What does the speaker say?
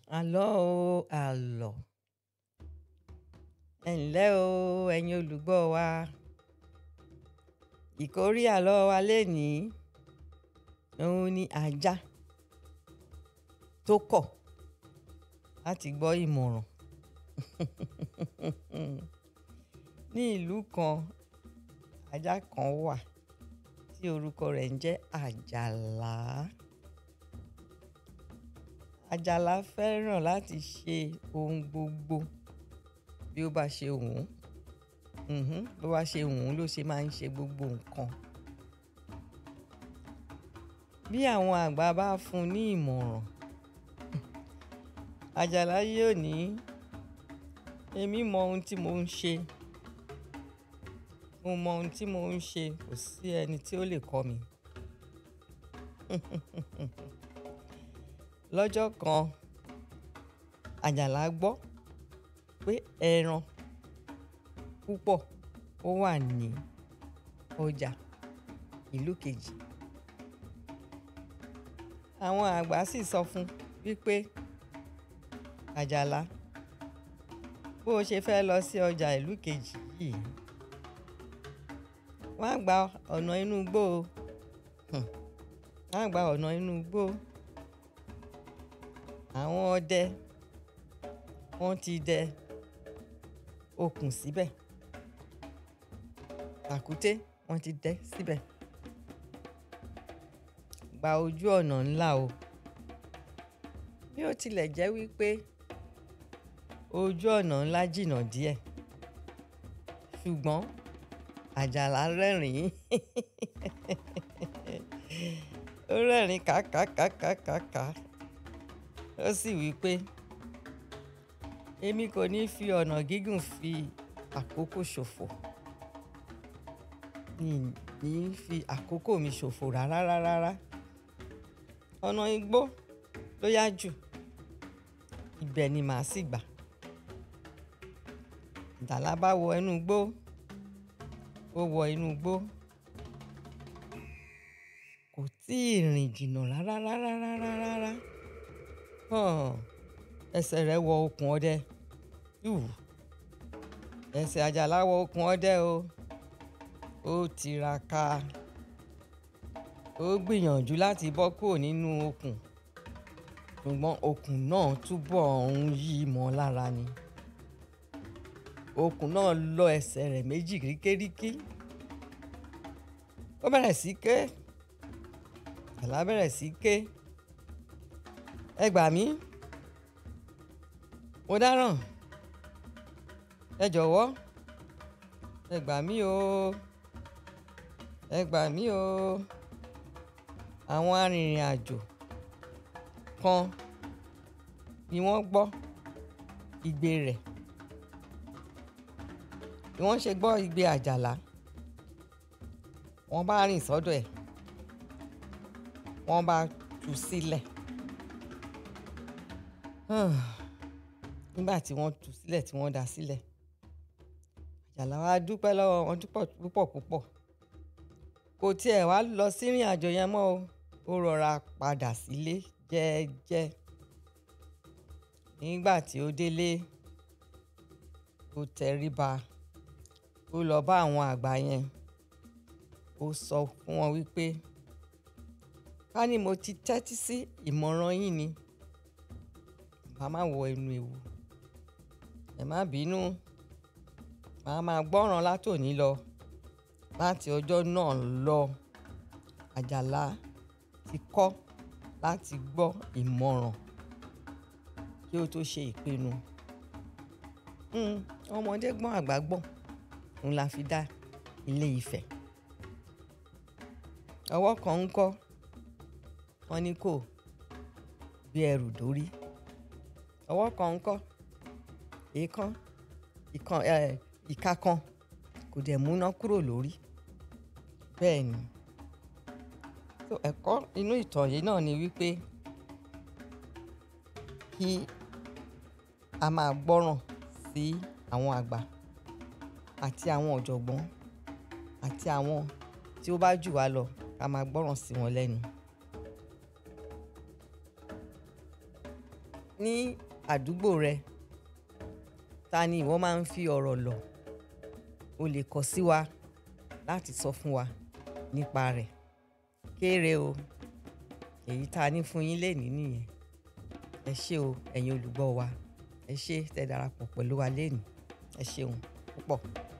Àlọ́ o àlọ́. Ẹ ǹlẹ́ o ẹ̀yin olùgbọ́ wa. Ìkórí àlọ́ wa lénìí, òun ni ajá tó kọ̀ láti gbọ́ ìmọ̀ràn. Ní ìlú kan, ajá kan wà tí orúkọ rẹ̀ ń jẹ́ Àjàlá. Àjàlá fẹ́ràn láti ṣe ohun gbogbo bí ó bá ṣe wù ú. Mhm, bí ó bá ṣe wù ú ló ṣe máa ń ṣe gbogbo nǹkan. Bí àwọn àgbà bá fún un ní ìmọ̀ràn, Àjàlá yóò ní, "Èmi mọ ohun tí mò ń ṣe. Mo mọ ohun tí mò ń ṣe, kò sí ẹni tí ó lè kọ́ mi." Lọ́jọ́ kan, Àjàlá gbọ́ pé ẹran púpọ̀ ó wà ní ọjà ìlú kejì. Àwọn àgbà sì sọ fún wípé, "Àjàlá, bó ṣe fẹ́ lọ sí ọjà ìlú kejì yìí, wá gba ọ̀nà inú igbó o. Wá gba ọ̀nà inú igbó. Àwọn ọdẹ wọ́n ti dẹ okùn síbẹ̀. Tàkúté wọ́n ti dẹ síbẹ̀. Gba ojú ọ̀nà ńlá o. Bí ó tilẹ̀ jẹ́ wípé ojú ọ̀nà ńlá jìnnà díẹ̀, ṣùgbọ́n Àjàlá rẹ́rìn-ín. Ó rẹ́rìn-ín ká ká ká ká ká ká. Ó sì wí pé, "Èmi kò ní fi ọ̀nà gígùn fi àkókò ṣòfò. Mi ò ní fi àkókò mi ṣòfò rárá rárá rárá. Ọ̀nà igbó ló yá jù. Ibẹ̀ ni màá sì gbà." Àjàlá bá wọ inú igbó. Ó wọ inú igbó. Kò tíì rìn jìnnà rárá rárá rárá rárá. Hàn, ẹsẹ̀ rẹ̀ wọ okùn ọdẹ. Yù, ẹsẹ̀ Àjàlá wọ okùn ọdẹ o. Ó tiraka. Ó gbìyànjú láti bọ́ kúrò nínú okùn, ṣùgbọ́n okùn náà túbọ̀ ń yí mọ́ lára ni. Okùn náà lọ ẹsẹ̀ rẹ̀ méjì ríkẹ́ríkí. Ó bẹ̀rẹ̀ sí ké. Àjàlá bẹ̀rẹ̀ sí ké. "Ẹ gbà mí. Mo dáràn. Ẹ jọ̀wọ́. Ẹ gbà mí o. Ẹ gbà mí o." Àwọn arìnrìn-àjò kan ni wọ́n gbọ́ igbe rẹ̀. Bí wọ́n ṣe gbọ́ igbe Àjàlá, wọ́n bá rìn sọ́dọ̀ ẹ̀. Wọ́n bá tú sílẹ̀. Nígbà tí wọ́n tú sílẹ̀ tí wọ́n dá sílẹ̀, Àjàlá wá dúpẹ́ lọ́wọ́ wọn púpọ̀ púpọ̀. Kò tí ẹ̀ wá lọ sí ìrìnàjò yẹn mọ́ o. Ó rọra padà sílé jẹ́ẹ́jẹ́. Nígbà tí ó délé, ó tẹríba. Ó lọ bá àwọn àgbà yẹn. Ó sọ fún wọn wípé, "Ká ní mo ti tẹ́tí sí ìmọ̀ràn yín ni, màá má wọ inú ewu. Ẹ má bínú. Màá máa gbọ́ràn látòní lọ." Láti ọjọ́ náà lọ, Àjàlá ti kọ́ láti gbọ́ ìmọ̀ràn kí ó tó ṣe ìpinnu. Hmm, ọmọdé gbọ́n àgbà gbọ́n. Òun la fi dá ilé Ifẹ̀. Ọwọ́ kan ń kọ́. Wọ́n ní kó gbé ẹrù dórí. Ọwọ́ kan ń kọ́. Èèkàn, ìkan, ẹ́, ìka kan kò dẹ̀ múná kúrò lórí. Bẹ́ẹ̀ ni. So ẹ̀kọ́ inú ìtàn yìí náà ni wípé kí a máa gbọ́ràn sí àwọn àgbà àti àwọn ọ̀jọ̀gbọ́n àti àwọn tí ó bá jù wá lọ, ká máa gbọ́ràn sí wọn lẹ́nu. ní àdúgbò rẹ ta ni ìwọ máa ń fi ọ̀rọ̀ lọ̀ o lè kọ sí wa láti sọ fún wa nípa rẹ̀ kéré o èyí tá a ní fún yín lénìí nìyẹn ẹ ṣé o ẹ̀yin olùgbọ́ wa ẹ ṣé tẹ́ darapọ̀ pẹ̀lú wa lénìí ẹ ṣeun púpọ̀.